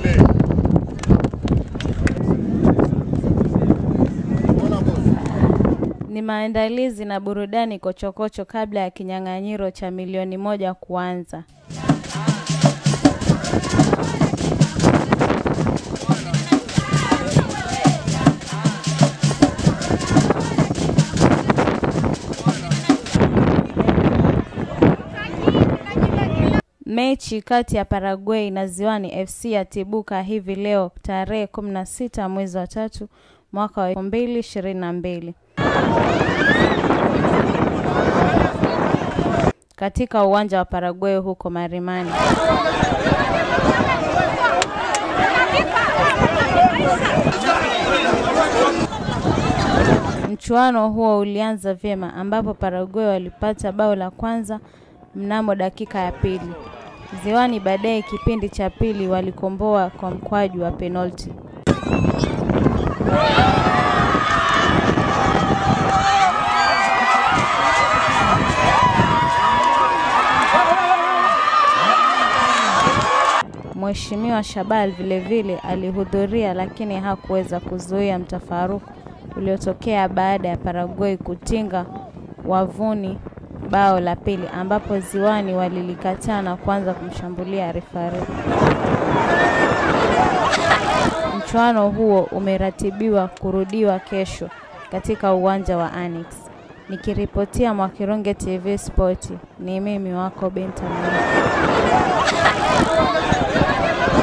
Ni maandalizi na burudani kochokocho kabla ya kinyang'anyiro cha milioni moja kuanza. Mechi kati ya Paraguay na Ziwani FC yatibuka hivi leo tarehe 16 mwezi wa tatu mwaka wa 2022 katika uwanja wa Paraguay huko Marimani. Mchuano huo ulianza vyema ambapo Paraguay walipata bao la kwanza mnamo dakika ya pili. Ziwani baadaye kipindi cha pili walikomboa kwa mkwaju wa penalti. Mheshimiwa Shabal vilevile alihudhuria lakini hakuweza kuzuia mtafaruku uliotokea baada ya Paraguay kutinga wavuni bao la pili ambapo Ziwani walilikataa na kuanza kumshambulia refari. Mchuano huo umeratibiwa kurudiwa kesho katika uwanja wa Annex. Nikiripotia Mwakirunge TV Sport, ni mimi wako Benta Mwinyi.